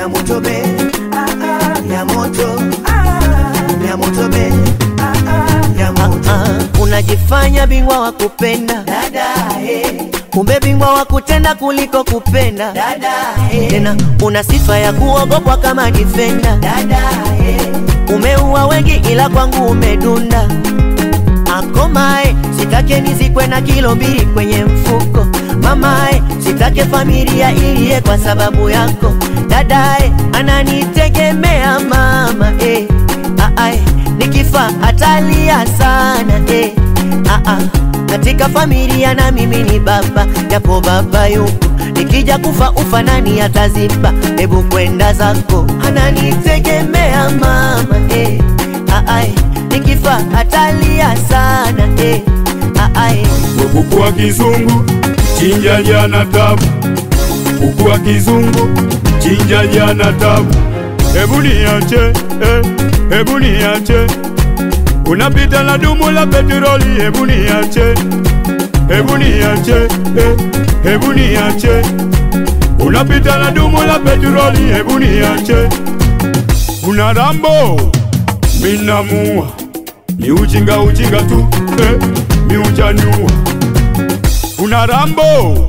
ya moto be ah, ah, ya moto ah, ya moto be ah, ah, ya moto Ah, unajifanya bingwa wa kupenda dada eh, kumbe bingwa wa kutenda kuliko kupenda dada eh, tena una sifa ya kuogopwa kama difenda dada eh, umeua wengi ila kwangu umedunda akomae sitake nizikwe na kilo mbili kwenye mfuko mamae sitake familia iliye kwa sababu yako dadae ananitegemea mama eh. Aae, nikifa atalia sana eh. Aa, katika familia na mimi ni baba japo baba yupo nikija kufa ufa nani ataziba hebu kwenda zako ananitegemea mama eh. Aae, nikifa atalia sana eh. Aae, kuku wa kizungu chinja jana tabu, kuku wa kizungu chinja jana tabu. Hebu niache eh, hebu niache, unapita na dumu la petroli. Hebu niache, hebu niache eh, hebu niache, unapita na dumu la petroli. Hebu niache, una rambo minamua, ni ujinga ujinga tu eh, mi ujaniua una rambo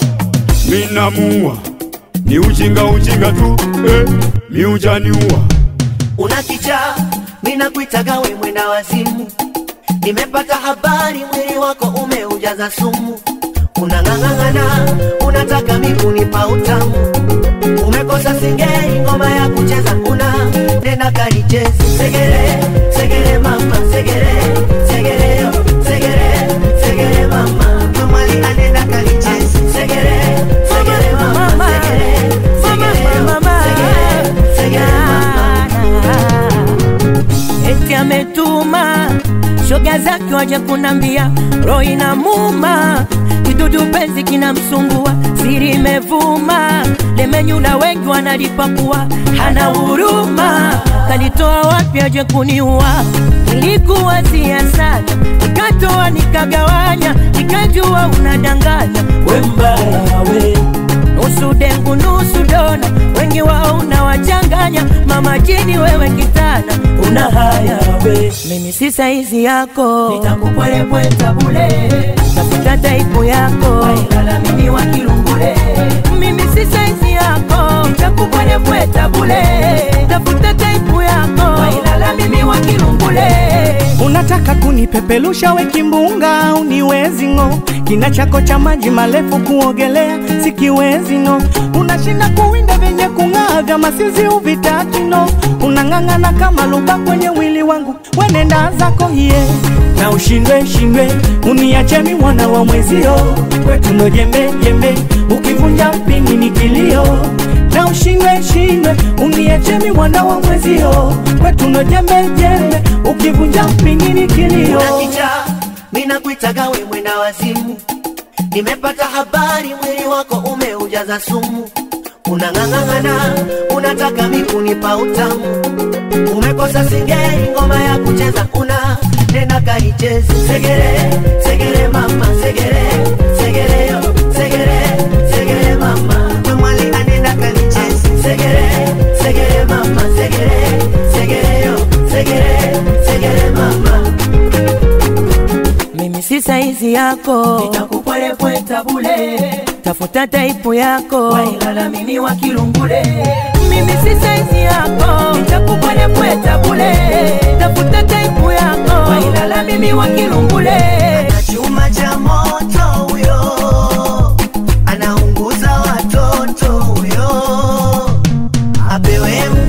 minamua ni ujinga ujinga tu eh, mi ujaniua una kichaa mina kuitaga we mwenda wazimu nimepata habari mwili wako umeujaza sumu unang'ang'ang'ana unataka mikunipa utamu umekosa singeli ngoma ya kucheza una nenda kalichezi segere segere mama segere segere yo segere segere mama kamali anenda kalichezi segere segere mama segere segere yo segere segere mama eti ametuma shoga zake waje kunambia roho inamuma kidudu penzi kinamsumbua siri imevuma lemenyula wengi wanalipakua hana huruma kanitoa wapi aje kuniua nilikuwa sana nikatoa nikagawanya nikajua unadanganya we mbaya we nusu dengu nusu dona, wengi wao unawachanganya. Mama jini wewe kitana, una haya we, mimi si saizi yako, nitakupwelepweta bule, tafuta taipu yako, wailala mimi wa kilungule, mimi si saizi yako, nitakupwelepweta bule, tafuta taipu yako, wailala mimi wa kilungule. Unataka kunipepelusha we kimbunga, uniwezi ng'o. Kina chako cha maji marefu kuogelea sikiwezi no. Unashinda kuwinda vyenye kung'aa vya masizi uvitaki no. Unang'ang'ana kama luba kwenye mwili wangu, wenenda zako hiye na ushindwe shindwe, uniache mi mwana wa mwezio, kwetu ndo jembe jembe, ukivunja mpini ni kilio na ushindwe shindwe, uniache mi mwana wa mwezio, kwetu ndo jembe jembe, ukivunja mpini ni kilio. unakicha mina kuitaga we mwenda wazimu nimepata habari mwili wako umeujaza sumu unang'ang'ang'ana unataka mikunipa utamu umekosa singeli ngoma ya kucheza una nenda kaichezi segere segere mama segere segere yo segere segere mama mwali anenda kalichezi segere segere mama segere segere yo segere segere mama mimi si saizi yako, nitakupwelepweta bule, tafuta taipu yako, wailala mimi wa kilungule. Mimi si saizi yako, nitakupwelepweta bule, tafuta taipu yako, wailala mimi wa kilungule. na chuma cha moto huyo anaunguza watoto huyo apewe